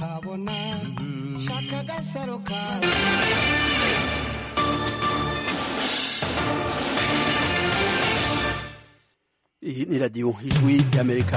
kabona shaka agasaro kawe iyi ni radiyo ijwi y'amerika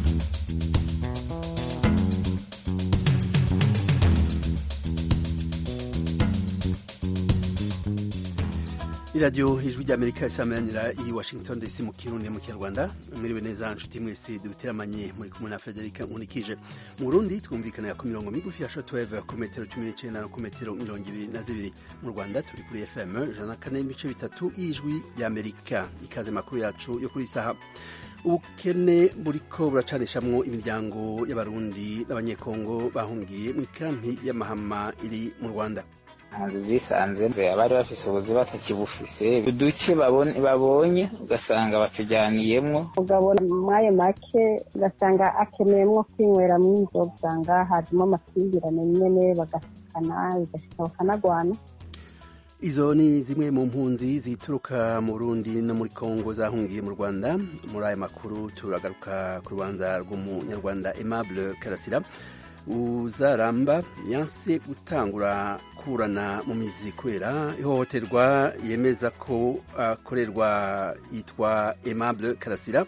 iradiyo ijwi ry'amerika isameranira i washington dc mu kirundi mu kinyarwanda mwiriwe neza nshuti mwese duteramanye muri kumwe na frederica nkunikije mu burundi twumvikanira ku mirongo migufi ya shotweve ku metero cumi n'icenda no ku metero mirongo ibiri na zibiri mu rwanda turi kuri fm ijana na kane n'ibice bitatu y'ijwi ry'amerika ikaze makuru yacu yo kuri isaha ubukene buriko buracanishamwo imiryango y'abarundi n'abanyekongo bahungiye mu ikampi y'amahama iri mu rwanda impunzi zisanze abari bafise ubuzi batakibufise uduce babonye ugasanga batujyaniyemwo ugabona mwayo make ugasanga akeneyemwo kwinyweramwo inzoga usanga hajemo amakimbirane nyene bagasikana bigashika bakanagwana izo ni zimwe mu mpunzi zituruka mu Burundi no muri Kongo zahungiye mu Rwanda muri aya makuru turagaruka ku rubanza rw'umunyarwanda Aimable Karasira uzaramba yanse gutangura kurana mu mizi kubera ihohoterwa yemeza ko akorerwa uh, yitwa Aimable Karasira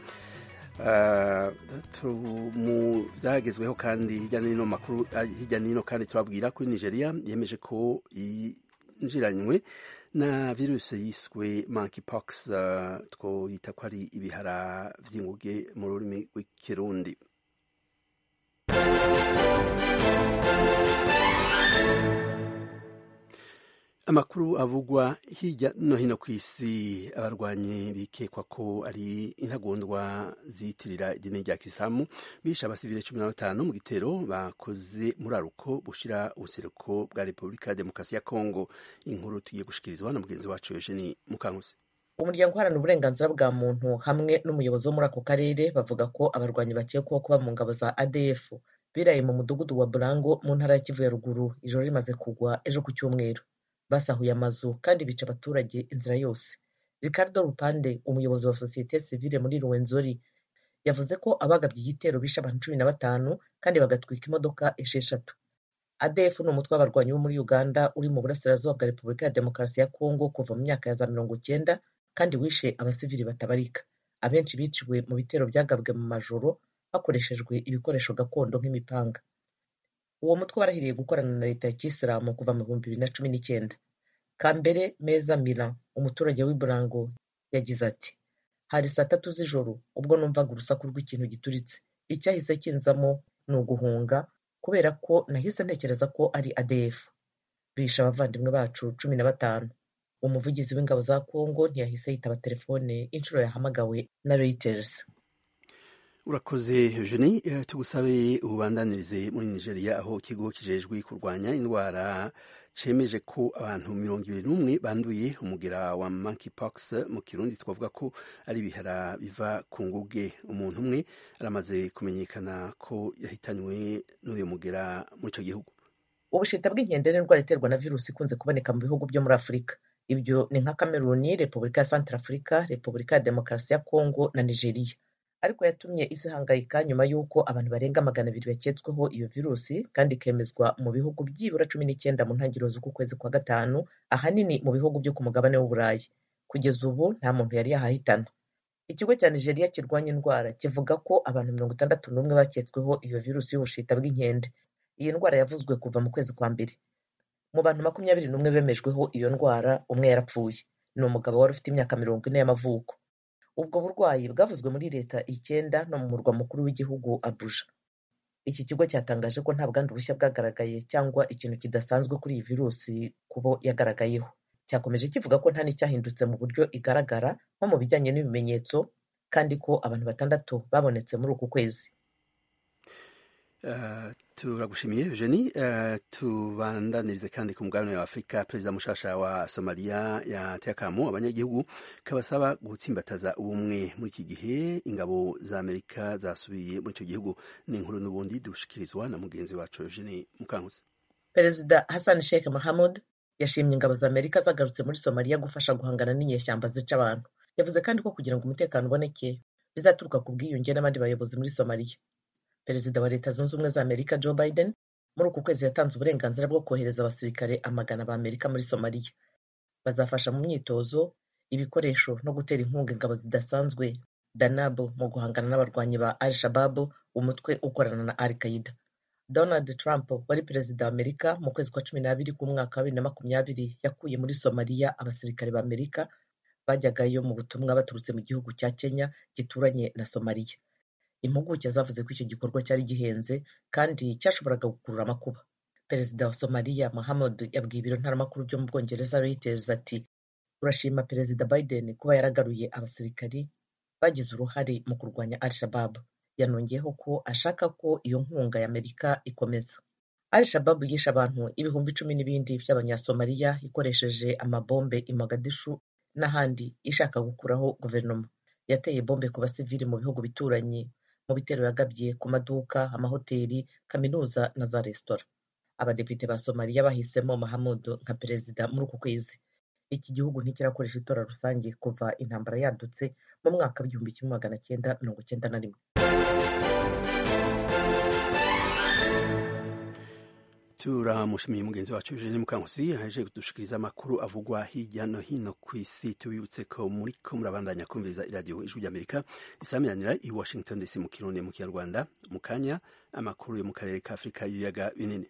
uh, mu byagezweho kandi hirya no hino makuru hirya no hino kandi turabwira kuri Nigeria yemeje ko yinjiranywe na virusi yiswe monkeypox uh, twoyita ko ari ibihara vy'inguge mu rurimi rw'ikirundi amakuru avugwa hirya no hino ku isi abarwanyi bikekwa ko ari intagondwa ziyitirira idini rya kisilamu bishe abasivile cumi na batanu mu gitero bakoze muri aruko bushira ubuseruko bwa repubulika ya demokarasi ya kongo inkuru tugiye gushikirizwa na mugenzi wacu eugeni mukankusi umuryango uharanira uburenganzira bwa muntu hamwe n'umuyobozi wo muri ako karere bavuga ko abarwanyi bakekwaho kuba mu ngabo za adf biraye mu mudugudu wa burango mu ntara ya kivu ya ruguru ijoro rimaze kugwa ejo ku cyumweru basahuye amazu kandi bica abaturage inzira yose ricardo rupande umuyobozi wa sosiyete sivile muri ruwenzori yavuze ko abagabye igitero bishe abantu cumi na batanu kandi bagatwika imodoka esheshatu adf ni umutwe w'abarwanyi bo muri uganda uri mu burasirazuba bwa repubulika ya demokarasi ya kongo kuva mu myaka ya za mirongo cyenda kandi wishe abasivili batabarika abenshi biciwe mu bitero byagabwe mu majoro hakoreshejwe ibikoresho gakondo nk'imipanga uwo mutwe warahiriye gukorana na leta ya kisilamu kuva mu bihumbi bibiri na cumi n'icyenda kambere meza mira umuturage w'iburango yagize ati hari saa tatu z'ijoro ubwo numvaga urusaku rw'ikintu gituritse icyahise kinzamo ni uguhunga kubera ko nahise ntekereza ko ari adf bishe abavandimwe bacu cumi na batanu umuvugizi w'ingabo za kongo ntiyahise yitaba telefone inshuro yahamagawe na reuters urakoze eugenie tugusabe ububandanirize muri nigeria aho ikigo kijejwe kurwanya indwara cemeje ko abantu mirongo ibiri n'umwe banduye umugera wa monkeypox mu kirundi twavuga ko ari ibihara biva ku nguge umuntu umwe aramaze kumenyekana ko yahitanywe n'uyu mugera muri icyo gihugu ubushita bw'inkende ni indwara iterwa na virusi ikunze kuboneka mu bihugu byo muri afurika ibyo ni nka kameruni repubulika ya santara afurika repubulika ya demokarasi ya kongo na nigeria ariko yatumye isi ihangayika nyuma y'uko abantu barenga magana abiri baketsweho iyo virusi kandi ikemezwa mu bihugu byibura cumi n'icyenda mu ntangiriro z'uku kwezi kwa gatanu ahanini mu bihugu byo ku mugabane w'uburayi kugeza ubu nta muntu yari yahahitana ikigo cya nigeria kirwanya indwara kivuga ko abantu mirongo itandatu n'umwe baketsweho iyo virusi y'ubushita bw'inkende iyi ndwara yavuzwe kuva mu kwezi kwa mbere mu bantu makumyabiri n'umwe bemejweho iyo ndwara umwe yarapfuye ni umugabo wari ufite imyaka mirongo ine y'amavuko ubwo burwayi bwavuzwe muri leta icyenda no mu murwa mukuru w'igihugu abuja iki kigo cyatangaje ko nta bwandu bushya bwagaragaye cyangwa ikintu kidasanzwe kuri iyi virusi kubo yagaragayeho cyakomeje kivuga ko nta n'icyahindutse mu buryo igaragara nko mu bijyanye n'ibimenyetso kandi ko abantu batandatu babonetse muri uku kwezi Uh, turagushimiye Eugenie uh, tubandanirize kandi ku mugabane wa Afurika perezida mushasha wa Somalia yateye akamo abanyagihugu kabasaba gutsimbataza ubumwe muri iki gihe ingabo za Amerika zasubiye muri icyo gihugu ni inkuru n'ubundi dushikirizwa na mugenzi wacu Eugenie Mukankusi perezida Hassan Sheikh Mohamud yashimye ingabo za Amerika zagarutse muri Somalia gufasha guhangana n'inyeshyamba zica abantu yavuze kandi ko kugira ngo umutekano uboneke bizaturuka ku bwiyunge n'abandi bayobozi muri Somalia perezida wa leta zunze ubumwe za amerika joe biden muri uku kwezi yatanze uburenganzira bwo kohereza abasirikare amagana b'amerika muri somaliya bazafasha mu myitozo ibikoresho no gutera inkunga ingabo zidasanzwe danab mu guhangana n'abarwanyi ba al shababu umutwe ukorana na al qaida donald trump wari perezida wa amerika mu kwezi kwa cumi n'abiri k'umwaka wa bibiri na makumyabiri yakuye muri somaliya abasirikare b'amerika bajyagayo mu butumwa baturutse mu gihugu cya kenya gituranye na somaliya impuguke zavuze ko icyo gikorwa cyari gihenze kandi cyashoboraga gukurura amakuba perezida wa somaliya mahamud yabwiye ibiro ntaramakuru byo mu bwongereza reuters ati turashima perezida biden kuba yaragaruye abasirikari bagize uruhare mu kurwanya al shababu yanongeyeho ko ashaka ko iyo nkunga ya amerika ikomeza al shababu yishe abantu ibihumbi icumi n'ibindi by'abanyasomaliya ikoresheje amabombe i mogadishu n'ahandi ishaka gukuraho guverinoma yateye bombe ku basivili mu bihugu bituranye mu bitero yagabye ku maduka amahoteli kaminuza na za resitora abadepite ba somaliya bahisemo mahamud nka perezida muri uku kwezi iki gihugu ntikirakoresha itora rusange kuva intambara yadutse mu mwaka w'igihumbi kimwe magana cyenda mirongo cyenda na rimwe turamushimiye mugenzi wacu Eugene Mukankusi yaje kudushikiriza amakuru avugwa hirya no hino ku isi tubibutse ko muri ko murabandanya kumviriza iradiyo ijwi ry'Amerika isamiranira i Washington DC mu kirundi mu kinyarwanda mu kanya amakuru yo mu karere ka Afurika y'ibiyaga binini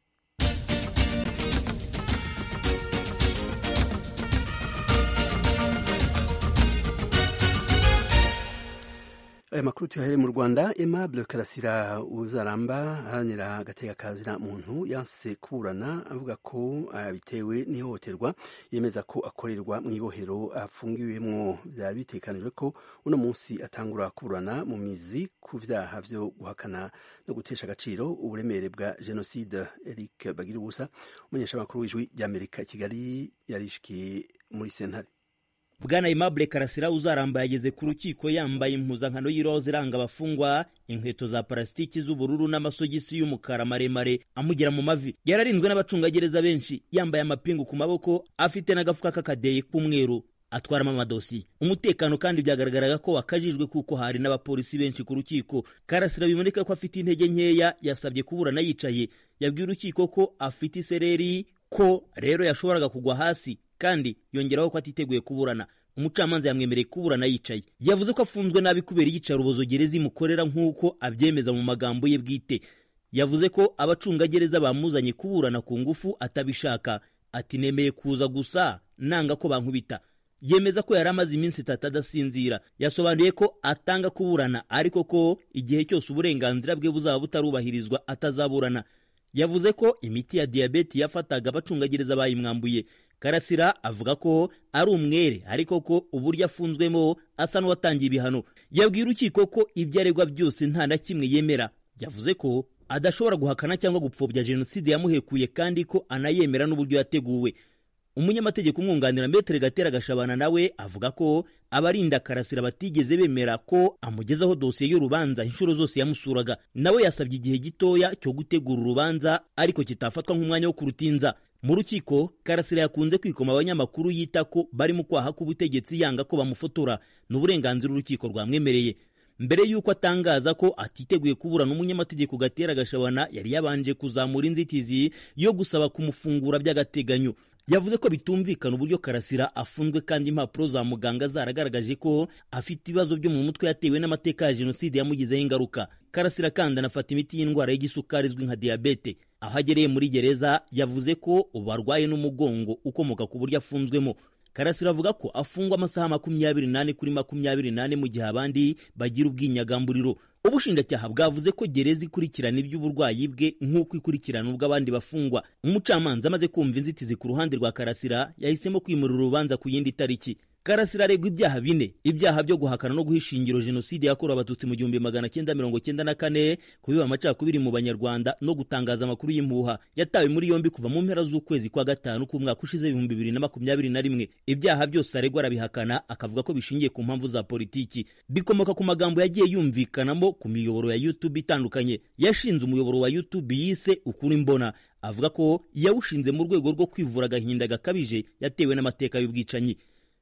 aya makuru tuyahere mu rwanda aimable karasira uzaramba aharanira agateka kazina muntu yanse kuburana avuga ko bitewe n'ihohoterwa yemeza ko akorerwa mu ibohero afungiwemwo byari bitekanijwe ko uno munsi atangura kuburana mu mizi ku byaha byo guhakana no gutesha agaciro uburemere bwa jenoside eric bagira ubusa umunyeshamakuru w'ijwi ry'amerika i kigali yarishikiye muri sentare bwana aimable karasira uzaramba yageze ku rukiko yambaye impuzankano y'iroza iranga abafungwa inkweto za parasitiki z'ubururu n'amasogisi y'umukara maremare amugera mu mavi yararinzwe n'abacungagereza benshi yambaye amapingu ku maboko afite n'agafuka k'akadeyi k'umweru atwaramo amadosiye umutekano kandi byagaragaraga ko wakajijwe kuko hari n'abapolisi benshi ku rukiko karasira biboneka ko afite intege nkeya yasabye kuburana yicaye yabwiye urukiko ko afite isereri ko rero yashoboraga kugwa hasi kandi yongeraho ko atiteguye kuburana umucamanza yamwemereye kuburana yicaye yavuze ko afunzwe nabi kubera iyicarubozo gereza imukorera nk'uko abyemeza mu magambo ye bwite yavuze ko abacungagereza bamuzanye kuburana ku ngufu atabishaka ati nemeye kuza gusa nanga ko bankubita yemeza ko yari amaze iminsi itatu adasinzira yasobanuye ko atanga kuburana ariko ko igihe cyose uburenganzira bwe buzaba butarubahirizwa atazaburana yavuze ko imiti ya diyabeti yafataga abacungagereza bayimwambuye karasira avuga ko ari umwere ariko ko uburyo afunzwemo asa n'uwatangiye ibihano yabwiye urukiko ko ibyo aregwa byose nta na kimwe yemera yavuze ko adashobora guhakana cyangwa gupfobya jenoside yamuhekuye kandi ko anayemera n'uburyo yateguwe umunyamategeko umwunganira metere gatera gashabana nawe avuga ko abarinda karasira batigeze bemera ko amugezaho dosiye y'urubanza inshuro zose yamusuraga nawe yasabye igihe gitoya cyo gutegura urubanza ariko kitafatwa nk'umwanya wo kurutinza mu rukiko karasira yakunze kwikoma abanyamakuru yita ko bari mu kwaha k'ubutegetsi yanga ko bamufotora ni uburenganzira urukiko rwamwemereye mbere y'uko atangaza ko atiteguye kuburana umunyamategeko gatera gashabana yari yabanje kuzamura inzitizi yo gusaba kumufungura by'agateganyo yavuze ko bitumvikana uburyo karasira afunzwe kandi impapuro za muganga zaragaragaje ko afite ibibazo byo mu mutwe yatewe n'amateka ya jenoside yamugizeho ingaruka karasira kandi anafata imiti y'indwara y'igisukari izwi nka diyabete aho agereye muri gereza yavuze ko ubu arwaye n'umugongo ukomoka ku buryo afunzwemo karasira avuga ko afungwa amasaha makumyabiri n'ane kuri makumyabiri n'ane mu gihe abandi bagira ubwinyagamburiro ubushinjacyaha bwavuze ko gereza ikurikirana iby'uburwayi bwe nk'uko ikurikirana ubw'abandi bafungwa umucamanza amaze kumva inzitizi ku ruhande rwa karasira yahisemo kwimurira urubanza ku yindi tariki karasira aregwa ibyaha bine ibyaha byo guhakana no guha ishingiro jenoside yakorewe abatutsi mu gihumbi magana cyenda mirongo cyenda na kane kubiba amacakubiri mu banyarwanda no gutangaza amakuru y'impuha yatawe muri yombi kuva mu mpera z'ukwezi kwa gatanu k'umwaka ushize ibihumbi bibiri na makumyabiri na rimwe ibyaha byose aregwa arabihakana akavuga ko bishingiye ku mpamvu za politiki bikomoka ku magambo yagiye yumvikanamo ku miyoboro ya youtube itandukanye yashinze umuyoboro wa youtube yise ukuri mbona avuga ko yawushinze mu rwego rwo kwivura agahinda gakabije yatewe n'amateka y'ubwicanyi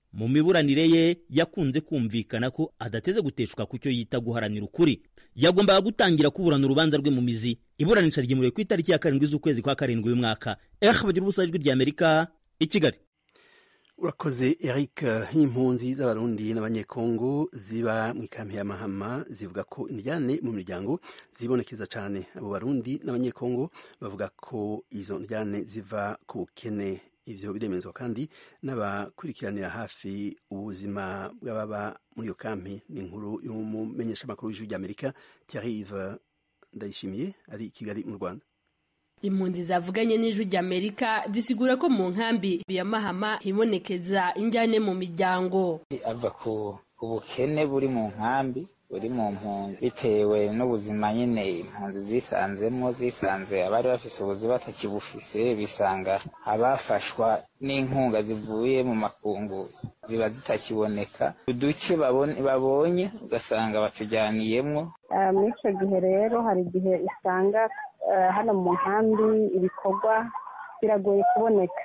mu miburanire ye yakunze kumvikana ko adateze guteshuka ku cyo yita guharanira ukuri yagombaga gutangira kuburana urubanza rwe mu mizi iburanisha ryimuriwe ku itariki ya karindwi z'ukwezi kwa karindwi uyu mwaka eh bagira ubusa ijwi rya amerika i kigali urakoze eric impunzi z'abarundi n'abanyekongo ziba mu ikambi ya mahama zivuga ko indyane mu miryango zibonekeza cyane abo barundi n'abanyekongo bavuga ko izo ndyane ziva ku bukene ivyo biremezwa kandi n'abakurikiranira hafi ubuzima bw'ababa muri iyo kampi ni inkuru y'umumenyeshamakuru w'ijwi ry'amerika Thierry ndayishimiye ari i kigali mu rwanda impunzi zavuganye n'ijwi ry'amerika zisigura ko mu nkambi ya mahama hibonekeza injyane mu miryango ava ku bukene buri mu nkambi buri mu mpunzi bitewe n'ubuzima nyine impunzi zisanzemo zisanze abari bafise ubuzima batakibufise bisanga abafashwa n'inkunga zivuye mu makungu ziba zitakiboneka uduce babonye ugasanga batujyaniyemwo muri icyo gihe rero hari igihe usanga hano mu nkambi ibikorwa biragoye kuboneka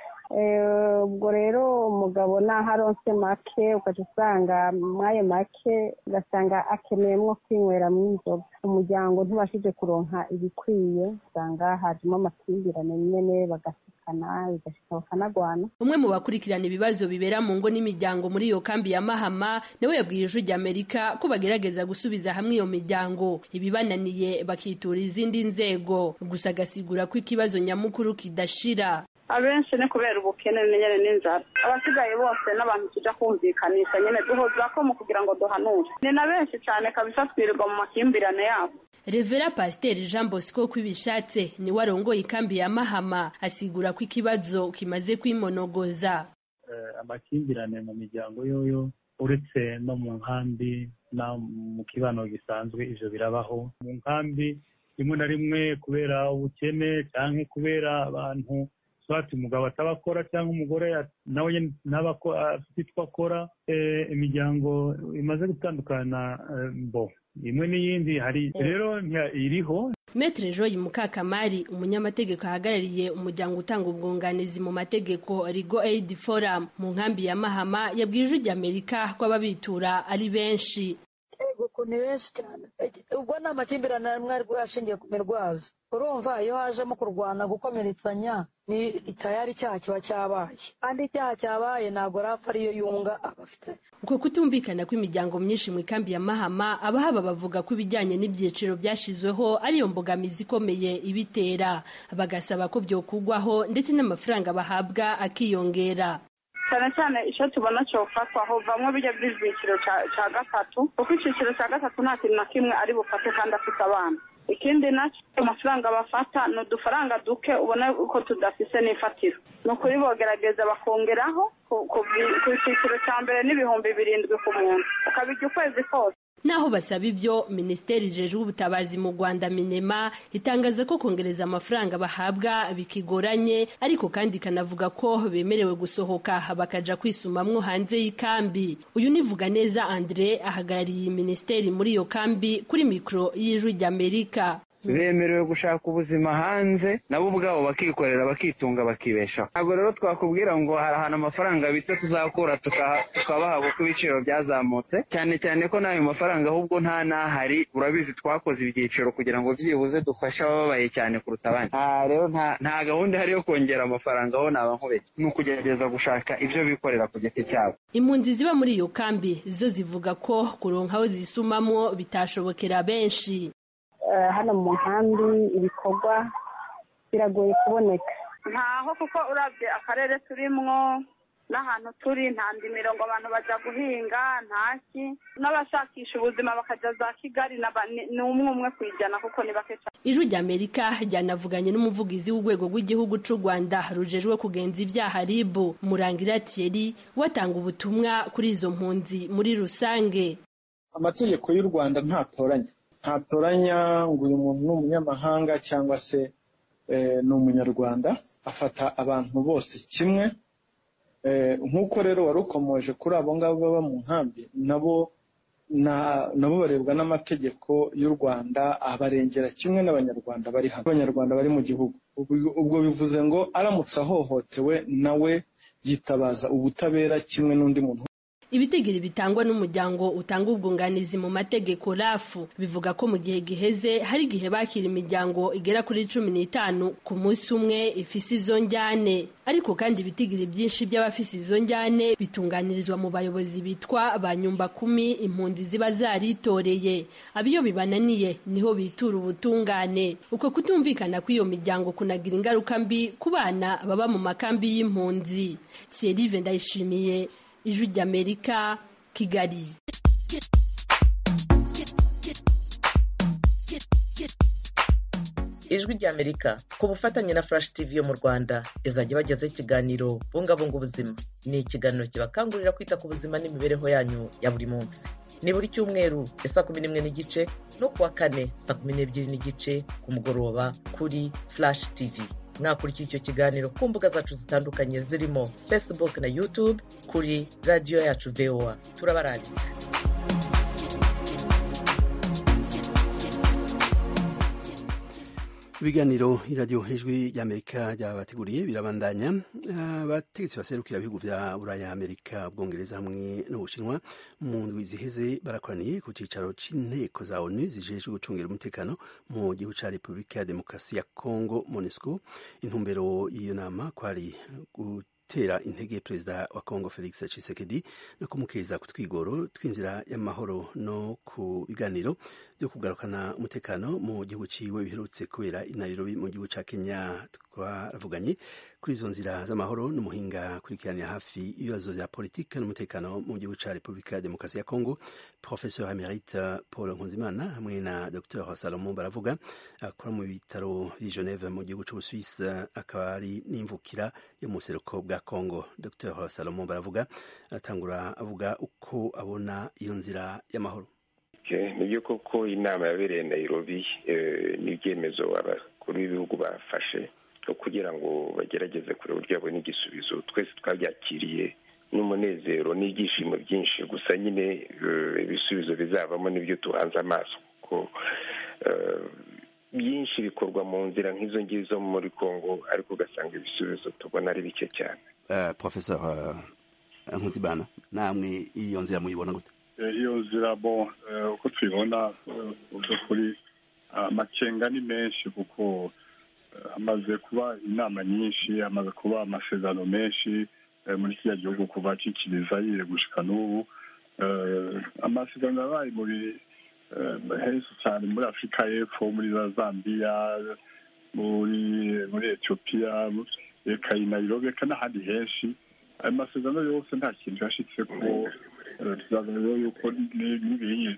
ubwo rero umugabo naho aronse make ukajya usanga mw'ayo make ugasanga akeneyemo kwinyweramo inzoga umuryango ntubashije kuronka ibikwiye usanga hajemo amakimbirane nyine bagasikana bigashika bakanagwana umwe mu bakurikirana ibibazo bibera mu ngo n'imiryango muri iyo kambi ya mahama nawe yabwiye ijwi ry'amerika ko bagerageza gusubiza hamwe iyo miryango ibibananiye bakitura izindi nzego gusa agasigura ko ikibazo nyamukuru kidashira abenshi ni kubera ubukene nyine n'inzara abasigaye bose n'abantu tujya kumvikanisha nyine duhoza ko mu kugira ngo duhanure ni na benshi cyane kabisa twirirwa mu makimbirane yabo revera pasiteri jean bosco kwibishatse niwe arongoye ikambi ya mahama asigura ko ikibazo kimaze kwimonogoza amakimbirane mu miryango yoyo uretse no mu nkambi no mu kibano gisanzwe ivyo birabaho mu nkambi rimwe na rimwe kubera ubukene cyangwa kubera abantu swati umugabo atabakora cyangwa umugore nawe ntaba afite icyo akora imiryango imaze gutandukana mbo imwe n'iyindi hari rero iriho Metre Joy Mukakamari umunyamategeko ahagarariye umuryango utanga ubwunganizi mu mategeko Rigo Aid Forum mu nkambi ya Mahama yabwiye ijwi ry'Amerika ko ababitura ari benshi yego ni benshi cyane ubwo ni amakimbirane amwe ari ashingiye ku mirwazo urumva iyo hajemo kurwana gukomeretsanya ni tayari icyaha kiba cyabaye kandi icyaha cyabaye ntabwo rapfa ariyo yunga abafite uko kutumvikana kw'imiryango myinshi mu ikambi ya mahama abahaba bavuga ko ibijyanye n'ibyiciro byashyizweho ariyo mbogamizi ikomeye ibitera bagasaba ko byokugwaho ndetse n'amafaranga bahabwa akiyongera cyane cyane icyo tubona cyofatwa hovamwo bijya by'icyiciro cya gatatu kuko icyiciro cya gatatu nta kintu na kimwe ari bufate kandi afite abana ikindi nacyo amafaranga bafata ni udufaranga duke ubona ko tudafise n'ifatiro ni ukuri bogerageza bakongeraho ku cyiciro cya mbere n'ibihumbi birindwi ku muntu ukabijya ukwezi kose naho basaba ibyo minisiteri ijejwe ubutabazi mu rwanda minema itangaza ko kongereza amafaranga bahabwa bikigoranye ariko kandi ikanavuga ko bemerewe gusohoka bakaja kwisumamwo hanze y'ikambi uyu nivuga neza andre ahagarariye iyi minisiteri muri iyo kambi kuri mikoro y'ijwi ry'amerika bemerewe gushaka ubuzima hanze nabo ubwabo bakikorera bakitunga bakibeshaho ntabwo rero twakubwira ngo hari ahantu amafaranga bito tuzakura tukabaha kuko ibiciro byazamutse cyane cyane ko n'ayo mafaranga ahubwo nta n'ahari urabizi twakoze ibyiciro kugira ngo byibuze dufashe abababaye cyane kuruta abandi rero nta gahunda ihari yo kongera amafaranga aho naba nkubeshye ni ukugerageza gushaka ibyo bikorera ku giti cyabo impunzi ziba muri iyo kambi zo zivuga ko kuronka aho zisumamwo bitashobokera benshi hano mu nkambi ibikorwa biragoye kuboneka ntaho kuko urabye akarere turimwo n'ahantu turi nta ndimiro ngo abantu bajya guhinga ntaki n'abashakisha ubuzima bakajya za kigali ni umwe umwe ku ijana kuko ni bake cyane ijwi ry'amerika ryanavuganye n'umuvugizi w'urwego rw'igihugu cy'u rwanda rujejwe kugenza ibyaha ribu murangira thierry watanga ubutumwa kuri izo mpunzi muri rusange amategeko y'u rwanda ntatoranya ntatoranya ngo uyu muntu ni umunyamahanga cyangwa se ni umunyarwanda afata abantu bose kimwe nk'uko rero wari ukomoje kuri abo ngabo baba mu nkambi nabo nabo barebwa n'amategeko y'u rwanda abarengera kimwe n'abanyarwanda bari hano abanyarwanda bari mu gihugu ubwo bivuze ngo aramutse ahohotewe nawe yitabaza ubutabera kimwe n'undi muntu ibitigiri bitangwa n'umuryango utanga ubwunganizi mu mategeko rafu bivuga ko mu gihe giheze hari igihe bakira imiryango igera kuri cumi n'itanu ku munsi umwe ifise izo njyane ariko kandi ibitigiri byinshi by'abafise izo njyane bitunganirizwa mu bayobozi bitwa ba nyumba kumi impunzi ziba zaritoreye abiyo bibananiye niho bitura ubutungane uko kutumvikana kw'iyo miryango kunagira ingaruka mbi ku bana baba mu makambi y'impunzi Thierry ndayishimiye ijwi ry'amerika kigali ijwi ry'amerika ku bufatanye na flash tv yo mu rwanda izajya ibagezaho ikiganiro bungabunga ubuzima ni ikiganiro kibakangurira kwita ku buzima n'imibereho yanyu ya buri munsi ni buri cyumweru ya saa kumi n'imwe n'igice no kuwa kane saa kumi n'ebyiri n'igice ku mugoroba kuri flash tv mwakurikira icyo kiganiro ku mbuga zacu zitandukanye zirimo facebook na youtube kuri radiyo yacu voa turabaranditse ibiganiro iradiyo ijwi ry'amerika ryabateguriye birabandanya abategetsi baserukira ibihugu vya buraya amerika ubwongereza hamwe n'ubushinwa mu ndwi ziheze barakoraniye ku cicaro c'inteko za onu zijejwe gucungira umutekano mu gihugu ca repubulika ya demokarasi ya congo monusco intumbero y'iyo nama kwari gutera intege perezida wa congo felix tshisekedi no kumukeza ku twigoro tw'inzira y'amahoro no ku biganiro byo kugarukana umutekano mu gihugu ciwe biherutse kubera i Nairobi mu gihugu ca Kenya twaravuganye kuri izo nzira z'amahoro n'umuhinga kurikiranira hafi ibibazo vya politike n'umutekano mu gihugu ca Repubulika ya Demokarasi ya Kongo Professeur Emerite Paul Nkunzimana hamwe na Dr Salomon Baravuga akora mu bitaro vy'i Geneve mu gihugu c'Ubusuwisi akaba ari n'imvukira yo mu buseruko bwa Kongo Dr Salomon Baravuga atangura avuga uko abona iyo nzira y'amahoro nibyo koko inama yabereye Nairobi n'ibyemezo abakuru b'ibihugu bafashe kugira ngo bagerageze kureba uburyo babona igisubizo twese twabyakiriye n'umunezero n'ibyishimo byinshi gusa nyine ibisubizo bizavamo n'ibyo tuhanze amaso kuko byinshi bikorwa mu nzira nk'izo ngizo muri congo ariko ugasanga ibisubizo tubona ari bike cyane professor nkuzibana namwe iyo nzira muyibona gute iyo nzira bo uko tuyibona mu by'ukuri amakenga ni menshi kuko hamaze kuba inama nyinshi hamaze kuba amasezerano menshi muri kiriya gihugu kuva kikiriza yire gushika n'ubu amasezerano yabaye muri henshi cyane muri afurika y'epfo muri za zambiya muri muri etiyopiya reka i nairobi reka n'ahandi henshi ayo masezerano yose nta kintu yashitse ko tuzazana rero yuko n'ibinyi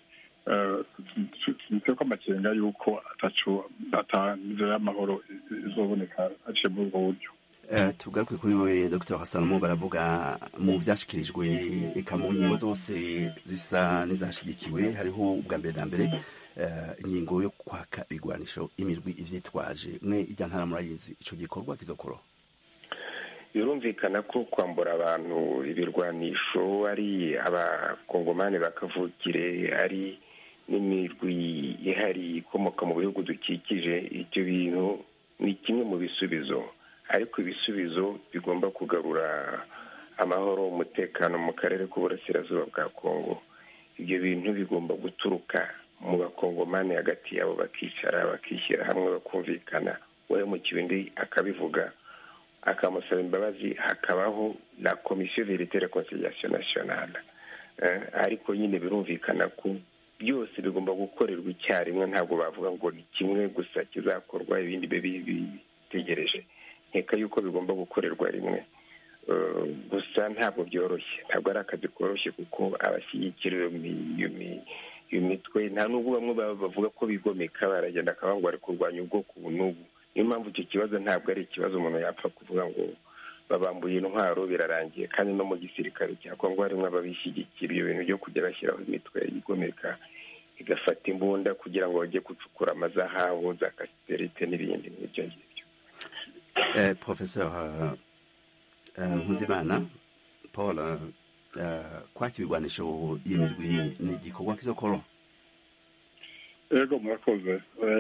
tubitse ko amakenga yuko ataco atanzira y'amahoro izoboneka aciye muri ubwo buryo tugaruke kuri we dr hasanomo baravuga mu byashyikirijwe eka mu ngingo zose zisa n'izashyigikiwe hariho ubwa mbere na mbere ingingo yo kwaka ibigwanisho imirwi ivyitwaje mwe ijya ntara murayizi ico gikorwa kizokoroha birumvikana ko kwambura abantu ibirwanisho ari abakongomani bakavukire ari n'imirwi ihari ikomoka mu bihugu dukikije ibyo bintu ni kimwe mu bisubizo ariko ibisubizo bigomba kugarura amahoro umutekano mu karere k'uburasirazuba bwa kongo ibyo bintu bigomba guturuka mu bakongomani hagati yabo bakicara bakishyira hamwe bakumvikana uwahemukiwe undi akabivuga akamusaba imbabazi hakabaho na komisiyo verite reconciliation nationale ariko nyine birumvikana ko byose bigomba gukorerwa icyarimwe ntabwo bavuga ngo ni kimwe gusa kizakorwa ibindi bibe bitegereje nkeka yuko bigomba gukorerwa rimwe gusa ntabwo byoroshye ntabwo ari akazi koroshye kuko abashyigikira iyo mitwe nta n'ubwo bamwe bavuga ko bigomeka baragenda akavuga ngo bari kurwanya ubwoko ubu n'ubu niyo mpamvu icyo kibazo ntabwo ari ikibazo umuntu yapfa kuvuga ngo babambuye intwaro birarangiye kandi no mu gisirikare cya kongo harimo ababishyigikira ibyo bintu byo kujya bashyiraho imitwe igomeka igafata imbunda kugira ngo bajye gucukura amazahabu za kasiterite n'ibindi nk'ibyo ngibyo professeur nkuzimana paul kwaka ibigwanisho y'imirwi ni igikorwa kizokoroha ego murakoze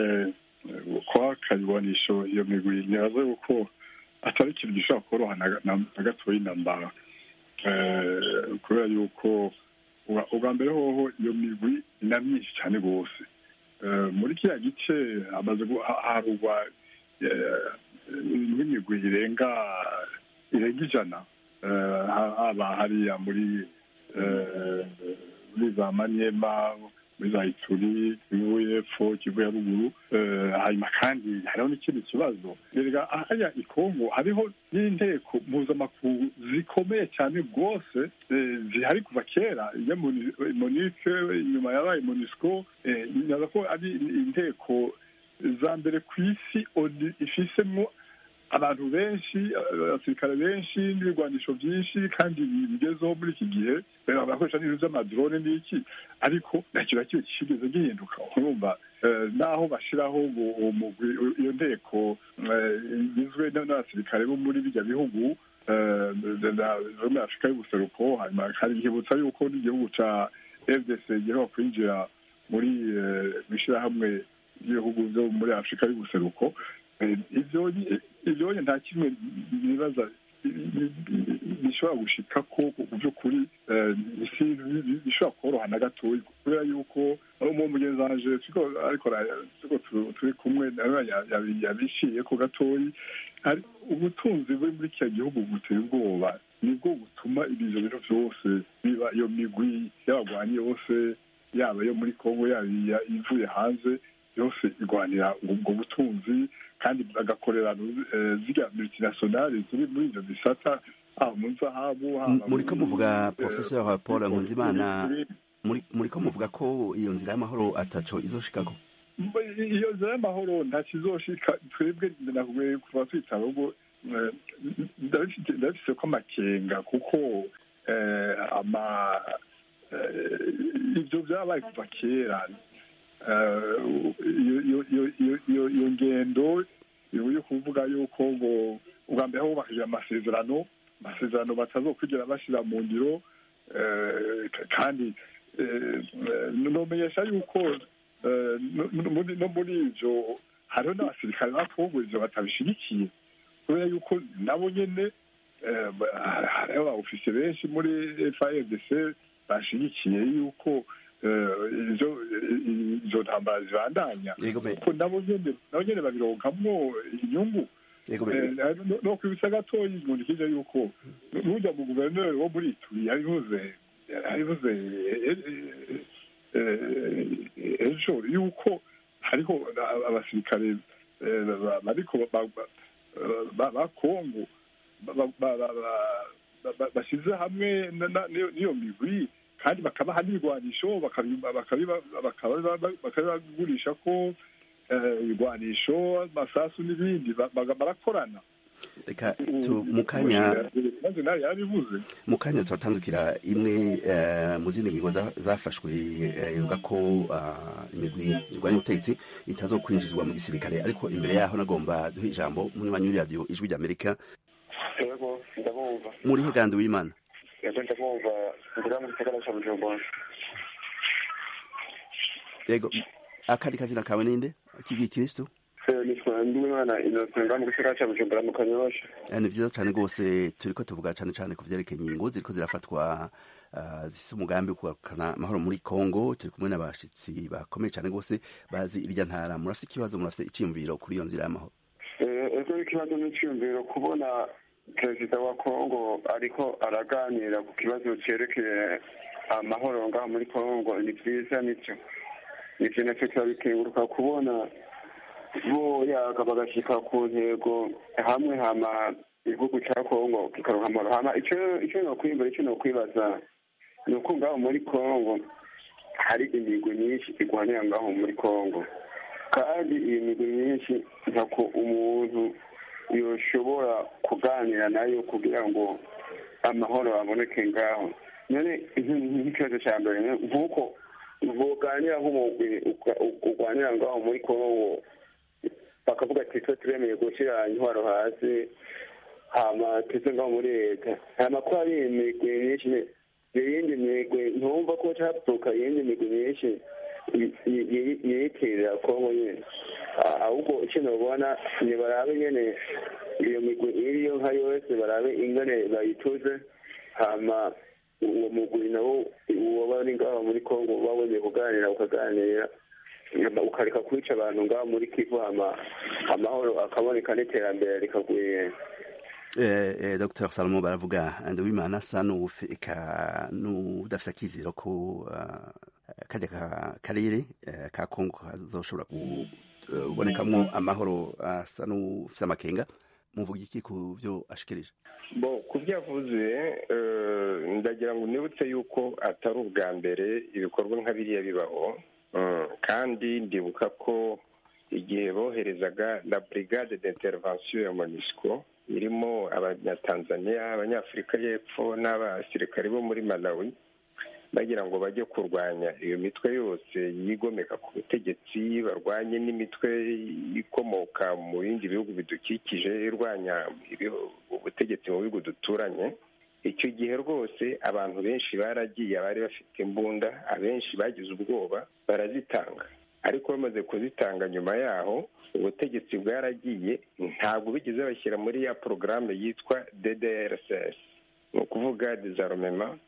kwaka ibigwanisho iyo migwi ntibaze yuko atari ikintu gishobora koroha na gatoya intambara Eh, kubera yuko uba- ubwa mbere hoho iyo migwi ni na myinshi cyane rwose Eh, muri kiriya gice hamaze gu- ha- harugwa eh, nk'imigwi irenga irenga ijana Eh, ha- haba hariya muri eh, muri za manyema muri za ituri kivu y'epfo kivu ya ruguru Eh, hanyuma kandi hariho n'ikindi kibazo erega hariya i kongo hariho n'inteko mpuzamakungu zikomeye cyane rwose eh, zihari kuva kera iya Moni- monike inyuma yabaye monisco eh, nyaza ko ari inteko za mbere ku isi ONU ifisemo abantu benshi abasirikare benshi n'ibigwanisho byinshi kandi bigezeho muri iki gihe eh, barakoresha n'ibintu by'amadrone n'iki ariko nta kintu na kimwe kigeze gihinduka urumva eh, naho bashiraho ngo uwo mugwi iyo nteko eh, igizwe n- n'abasirikare bo muri bijya bihugu eh, na- na- zo muri afurika y'ubuseruko hanyuma kandi nkibutsa yuko n'igihugu ca fdc giheruka kwinjira muri eh, mw'ishirahamwe ry'ibihugu byo muri afurika y'ubuseruko Eh, ivyo ni- ivyo nta kimwe nibaza bishobora gushika ko ku by'ukuri eh, si bi- bishobora koroha na gatoya kubera yuko mu mugenzi wanje turiko ariko ara- turiko tu- turi kumwe nawe ya- ya- yabishiye ko gatoyi hari ubutunzi buri muri kiriya gihugu buteye ubwoba nibwo butuma ibyo bintu byose biba iyo migwi y'abagwanyi yose yaba yo muri kongo yaba iya- ivuye hanze yose igwanira ubwo butunzi kandi bagakorera eh, ziriya multinationale ziri muri ibyo bisata haba mu zahabu haba muriko muri, muvuga eh, professeur paul nkunzimana muri- muri- muriko muvuga ko iyo nzira y'amahoro ataco izoshikako iyo nzira y'amahoro nta kizoshika twebwe nakubwiye kuva twitaba ubwo eh, ndabifite ndabifise ko amakenga kuko eh, ama eh, ibyo byabaye kuva kera Eh, iyo- iyo- iyo- iyo- iyo- iyo ngendo yo yo kuvuga yuko ngo ubwa mbere aho bubakije amasezerano amasezerano batazokwigera bashyira mu ngiro eh, k- kandi eh, nomenyesha yuko eh, no- no muri- no muri ivyo hariho n'abasirikare ba kongo ivyo batabishigikiye kubera yuko nabo nyene eh, ba- hariho abaofisiye benshi muri frdc bashigikiye yuko eh, izo izo ntambara zibandanya Yego me- kuko nabo nyene nabo nyene babironkamwo inyungu Yego me- Eh, no- no kwibutsa gatoya inkunda ikija yuko n'urya mu guverineri wo muri ituri yabivuze yabivuze eh, eh, eh, ejo yuko hariho abasirikare eh, ba- bariko ba- ba- ba- ba kongo ba- ba- ba- ba- ba- ba- bashyize hamwe na- na- n'iyo n'iyo migwi kandi bakabaha n'ibigwanisho bakabi- bakabiba- bakabiba- bakabibagurisha ko eh, ibigwanisho amasasu n'ibindi ba- ba- barakorana reka tu mu kanya maze nawe yarabivuze mu kanya turatandukira imwe eh, mu zindi ngingo za- zafashwe eh, ivuga ko ah, imigwi irwanya ubutegetsi itazokwinjizwa mu gisirikare ariko imbere yaho nagomba duhe ijambo munywanyi w'iradiyo ijwi ry'amerika yego ndabumva muri hegandi w'imana yego ndabumva ngira mu gisagara cya bujumbura yego akandi kazina kawe ninde k'igikristo Eh, nitwa ndiwimana innocent nga mu gisagara cya bujumbura mu kanyosha Eh, ni vyiza cane rwose turiko tuvuga cane cane ku vyerekeye ingingo ziriko zirafatwa ah, zifise umugambi wo kugarukana amahoro muri kongo turi kumwe n'abashitsi bakomeye cane rwose bazi irya ntara murafise ikibazo murafise iciyumviro kuri iyo nzira y'amahoro Eh, ego ikibazo n'icyumviro kubona perezida wa kongo ariko araganira ku kibazo cyerekeye amahoro ngaho muri kongo ni byiza nicyo ivyo nacyo turabikenguruka kubona bo yaga bagashyika ku ntego hamwe hama igihugu cya kongo kikaronka amahoro hama icyo icyo nokwimbura icyo nokwibaza ni uko ngaho muri kongo hari imigwi myinshi igwanira ngaho muri kongo kandi iyi migwi myinshi ntako umuntu yoshobora kuganira nayo kugira ngo amahoro aboneke ngaho none nk'ikibazo cya mbere nk'uko boganira nk'umugwi urwanira ngaho muri kongo bakavuga ati twe turemeye gushyira intwaro hasi hama tuze ngaho muri leta hama ko hari imigwi myinshi iyindi migwi ntumva ko haturuka iyindi migwi myinshi yiyitirira kongo nyine ahubwo icyo nabona ntibarabe nyene iyo migwi iriyo nka yose barabe ingene bayituze hama uwo mugwi nawo waba ari ngaho muri kongo uba wemeye kuganira ukaganira hama ukareka kwica abantu ngaho muri kivu hama amahoro akaboneka n'iterambere rikagwira Eh, eh, Dr Salomo baravuga Nduwimana asa n'ufika n'udafite akizero ko uh, kajya ka karere eh, ka Kongo kazoshobora kubonekamwo amahoro asa n'ufite amakenga muvuga iki ku byo ashikirije bo ku byo yavuze eh, ndagira ngo nibutse yuko atari ubwa mbere ibikorwa nka biriya bibaho Mm, kandi ndibuka ko igihe boherezaga la brigade d'intervention ya monisco irimo abanyatanzania abanyafurika y'epfo n'abasirikare bo muri malawi bagira ngo bajye kurwanya iyo mitwe yose yigomeka ku butegetsi barwanye n'imitwe ikomoka mu bindi bihugu bidukikije irwanya ibihu- ubutegetsi mu bihugu duturanye icyo gihe rwose abantu benshi baragiye abari bafite imbunda abenshi bagize ubwoba barazitanga ariko bamaze kuzitanga nyuma yaho ubutegetsi bwaragiye ntabwo bigeze bashyira muri ya porogaramu yitwa ddrcs ni ukuvuga desarmement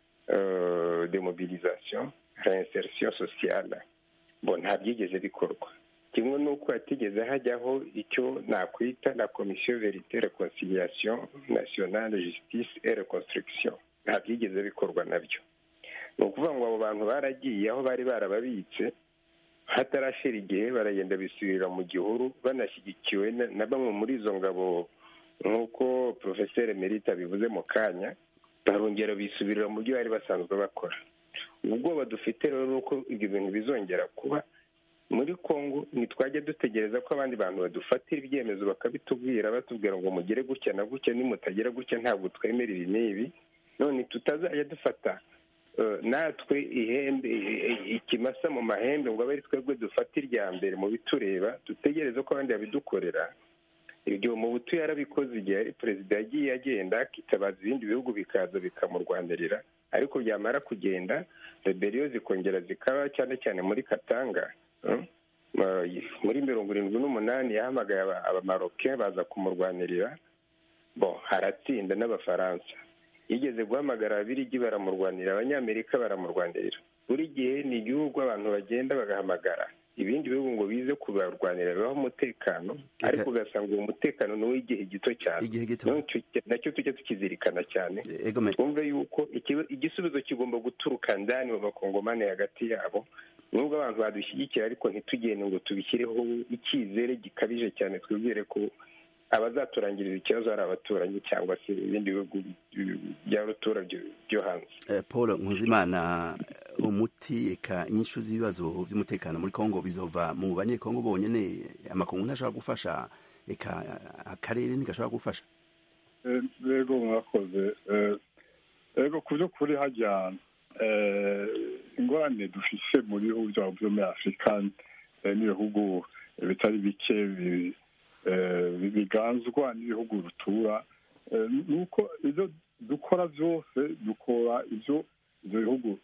euh, demobilisation reinsertion sociale bo nta byigeze bikorwa kimwe n'uko hatigeze hajyaho icyo nakwita la komisiyo verite reconciliation nationale justice et reconstruction nta byigeze bikorwa nabyo ni ukuvuga ngo abo bantu baragiye aho bari barababitse hatarashira igihe baragenda bisubirira mu gihuru banashyigikiwe na- na bamwe muri izo ngabo nk'uko porofeseri merita bivuze mu kanya barongera bisubirira mu byo bari basanzwe bakora ubwoba dufite rero ni uko ibyo bintu bizongera kuba muri congo ntitwajya dutegereza ko abandi bantu badufatira ibyemezo bakabitubwira batubwira ngo mugere gutya na gutya nimutagera gutya ntabwo twemera ibi n'ibi none tutazajya dufata eh, natwe ihembe i- i- ikimasa mu mahembe ngo abe ari twebwe dufata irya mbere mu bitureba dutegereze ko abandi babidukorera ibyo mu butu yarabikoze igihe ari perezida yagiye agenda akitabaza ibindi bihugu bikaza bikamurwanirira ariko byamara kugenda reberiyo zikongera zikaba cyane cyane muri katanga mm, uh, muri mirongo irindwi n'umunani yahamagaye aba- abamaroke baza kumurwanirira bo haratsinda n'abafaransa yigeze guhamagara ababirigi baramurwanira abanyamerika baramurwanirira buri gihe ni igihugu abantu bagenda bagahamagara ibindi bihugu ngo bize kubarwanira bibaho umutekano ariko ugasanga uwo mutekano ni uw'igihe gito cyane Igihe gito. Noneho icyo- nacyo tujya tukizirikana cyane Egome. twumve yuko ikiba- igisubizo kigomba guturuka ndani mu bakongomani hagati yabo nubwo abantu badushyigikira ariko ntitugende ngo tubishyireho icyizere gikabije cyane twibwire ko abazaturangiriza ikibazo ari abaturanyi cyangwa se ibindi bihugu bya rutura byo- byo hanze Eh, Paul Nkuzimana umuti eka inyishu z'ibibazo by'umutekano muri Kongo bizova mu banyekongo bonyene amakungu ntashobora gufasha eka akarere ntigashobora gufasha Eh, rego mwakoze Eh, rego ku by'ukuri hajya eh, ingorane dufise mu bihugu byabo byo muri afurika eh, n'ibihugu bitari bike bi- eh, biganzwa n'ibihugu rutura Eh, ni uko ibyo dukora byose dukora ibyo ibyo bihugu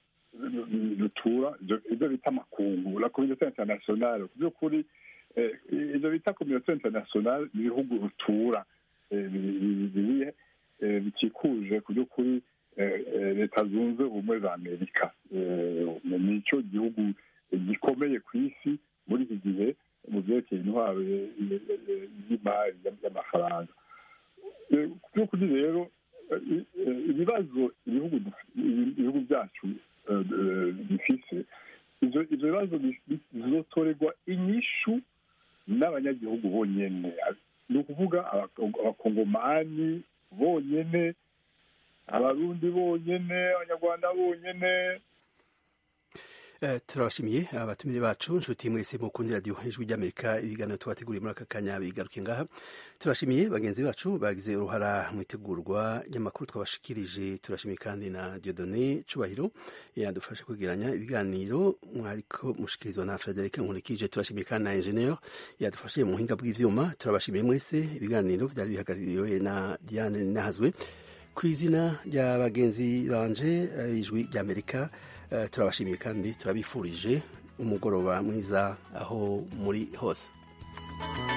dutura ibyo ibyo bita amakungu la communauté internationale ku by'ukuri eh, ibyo bita communauté internationale ni ibihugu rutura eh, bi- bi- biri eh, bikikuje ku by'ukuri eh, eh, leta zunze ubumwe za amerika Eh, ni cyo gihugu gikomeye ku isi muri iki gihe mu byerekeye intwaro eh, eh, y'imari y'amafaranga Eh, ku by'ukuri rero eh, eh, ibibazo ibihugu duf- ibihugu byacu eh, eh, bifise ivyo ivyo bibazo bi- bi- bizotorerwa inyishu n'abanyagihugu bonyene ni ukuvuga abako- abakongomani bonyene abarundi bonyene abanyarwanda bonyene Eh, turabashimiye abatumire bacu nshuti mwese mukundira radiyo ijwi ry'amerika ibiganiro tubateguriye muri aka kanya bigaruke ngaha turashimiye bagenzi bacu bagize uruhara mu itegurwa ry'amakuru twabashikirije turashimiye kandi na diodone cubahiro yadufasha kwegeranya ibiganiro mwariko mushikirizwa na frederic nkurikije turashimiye kandi na engineer yadufashije mu buhinga bw'ivyuma turabashimiye mwese ibiganiro vyari bihagarariwe na diane nahazwe ku izina rya bagenzi banje eh, ijwi ry'amerika eh, turabashimiye kandi turabifurije umugoroba mwiza aho muri hose